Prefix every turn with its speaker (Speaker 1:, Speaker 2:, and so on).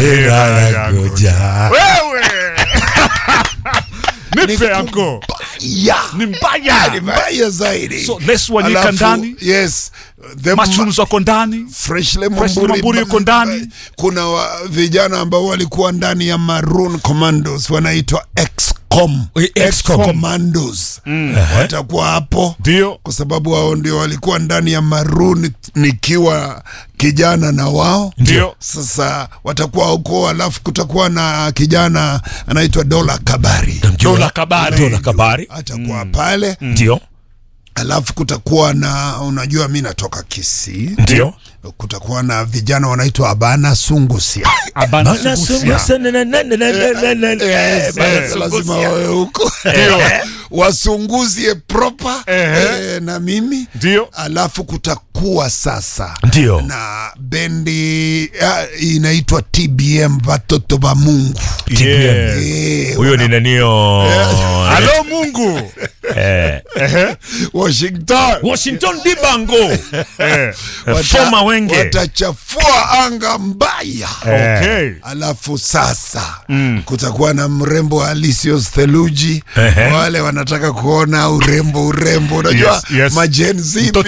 Speaker 1: Mahera yangoja.
Speaker 2: Wewe. Nipe anko.
Speaker 1: Ya.
Speaker 2: Ni mbaya.
Speaker 1: Ni mbaya zaidi.
Speaker 2: So, Les Wanyika
Speaker 1: Alafu,
Speaker 2: ndani.
Speaker 1: Yes. The
Speaker 2: Mushrooms wako ndani.
Speaker 1: Freshly
Speaker 2: Freshly
Speaker 1: Mamburi,
Speaker 2: Mamburi yuko ndani.
Speaker 1: Kuna wa, vijana ambao walikuwa ndani ya Maroon Commandos wanaitwa XCOM.
Speaker 3: Eh, XCOM.
Speaker 1: Commandos. Watakuwa hapo
Speaker 2: Ndio.
Speaker 1: kwa sababu wao ndio walikuwa ndani ya Maroon nikiwa kijana na wao
Speaker 2: Ndio.
Speaker 1: sasa watakuwa huko, alafu kutakuwa na kijana anaitwa Dola Kabari
Speaker 2: Dola Kabari.
Speaker 3: Dola Kabari.
Speaker 1: atakuwa pale
Speaker 3: Ndio.
Speaker 1: alafu kutakuwa na unajua, mi natoka Kisii,
Speaker 3: Ndio.
Speaker 1: kutakuwa na vijana wanaitwa Abana Sungusia.
Speaker 2: Abana
Speaker 3: Bana
Speaker 2: Sugusia.
Speaker 3: sungusa na na na na na na na na.
Speaker 1: Yes,
Speaker 3: Bana
Speaker 1: yes, lazima
Speaker 3: sungusia.
Speaker 1: wawe huko wasunguzie proper
Speaker 2: Ehe.
Speaker 1: eh, na mimi
Speaker 2: Ndio.
Speaker 1: alafu kutakuwa sasa
Speaker 3: Ndio.
Speaker 1: na bendi ah, inaitwa TBM watoto wa Mungu
Speaker 2: Yeah.
Speaker 1: Eh,
Speaker 3: Huyo ni nanio.
Speaker 2: Halo Mungu.
Speaker 3: Eh.
Speaker 1: Washington
Speaker 3: Washington Dibango.
Speaker 2: Eh.
Speaker 1: Wata-
Speaker 3: Foma Wenge.
Speaker 1: watachafua anga mbaya
Speaker 2: Okay.
Speaker 1: alafu sasa kutakuwa na mrembo Alisios Theluji
Speaker 3: Ehe.
Speaker 1: wale wanataka kuona urembo urembo unajua
Speaker 2: Yes, yes.
Speaker 1: majenzi